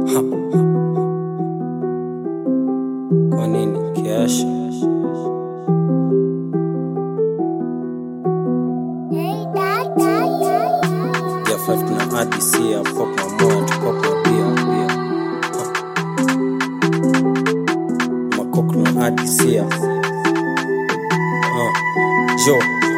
Ha. Kwa nini kiasha? Ya five tuna ADC ya pop mamoya tu pop mabia bia. Ha. Makok tuna ADC ya. Ha. Jo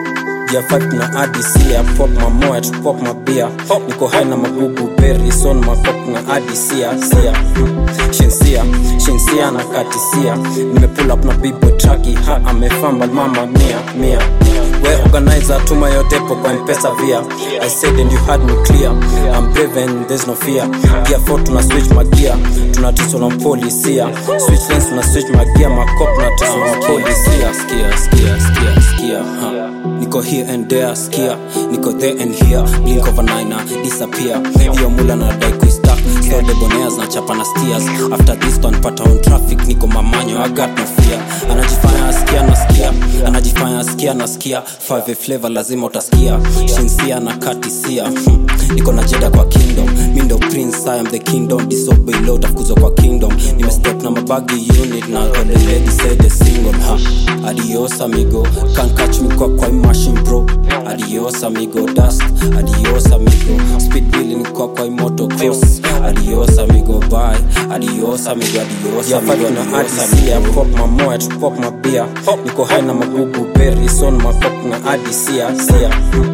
ya five tuna ADC ya pop mamoya tu pop mabia. Niko high na magugu berry son makok na ADC ya sia. Shinsia, shinsia na katisia. Nimepull up na bibo traki ha amefamba mama mia mia. We organizer tuma yote po kwa mpesa via I said and you had me clear I'm brave and there's no fear Gear 4 tuna switch magia Tunatiswa na polisia Switch lanes tuna switch magia Makop tunatiswa na polisia Skia, skia, skia, skia ha. Niko here and there, skia Niko there and here Blink of an eye na disappear Hiyo mula na dai kuistak So debonaires na chapa na steers After this tunapata on traffic Niko mamanyo, I got no fear Anajifanya askia nasikia Anajifanya askia nasikia Five flavor lazima utasikia Shinsia na katisia hmm. Niko na jeda kwa kingdom Mindo prince, I am the kingdom Disobey law, tafukuzwa kwa kingdom Nimestep na mabagi unit Na all the ladies say the single ha. Adios amigo Can't catch me kwa kwa hii machine bro Adios amigo Dust Adios amigo Speed billing kwa kwa hii motocross Adios amigo bye Adios amigo Adios amigo Adios amigo Pop mamoya tu pop mabia Niko high na magugu berry Son makop na adisia Sia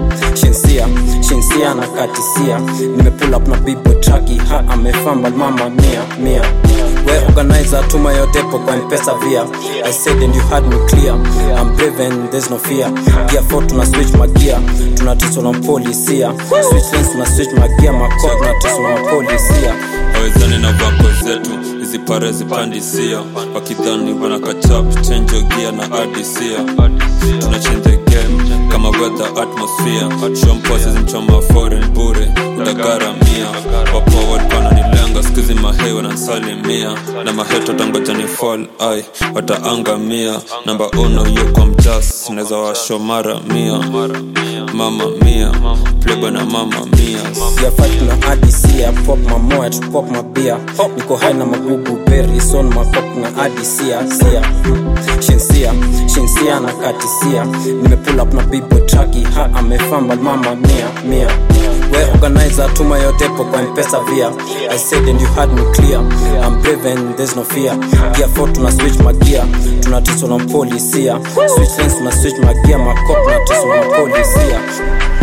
Shinsia Shinsia na katisia Nimepull up na bibo traki Ha amefamba mama mia mia We organizer tuma yote po kwa mpesa via I said and you had me clear I'm brave and there's no fear Gear 4 tuna switch magia Tunatiswa na polisia Switch lanes tuna switch magia Makop tunatiswa na polisia hawezani na vako zetu hizi pare zipandisia wakidhani wana kachap change gia na adisia tuna change the game kama weather atmosphere shompose zimchoma foreign bure udagaramia wapo wananilenga skuzi mahei wanansalimia na maheto tangoja ni fall ai wataangamia namba uno yuko mjas naweza washo mara mia mama mia plebo na mama mia ya fight na ADC ya pop mamoya tu pop mabia niko high na magugu berry son makop na ADC ya sia shinsia shinsia na katisia nimepull up na bibo traki ha amefamba mama mia mia we organizer tuma yote po kwa mpesa via I said and you had me clear I'm brave and there's no fear Gear 4 tuna switch magia tunatiswa na polisia Switch lanes tuna switch magia makop tunatiswa na polisia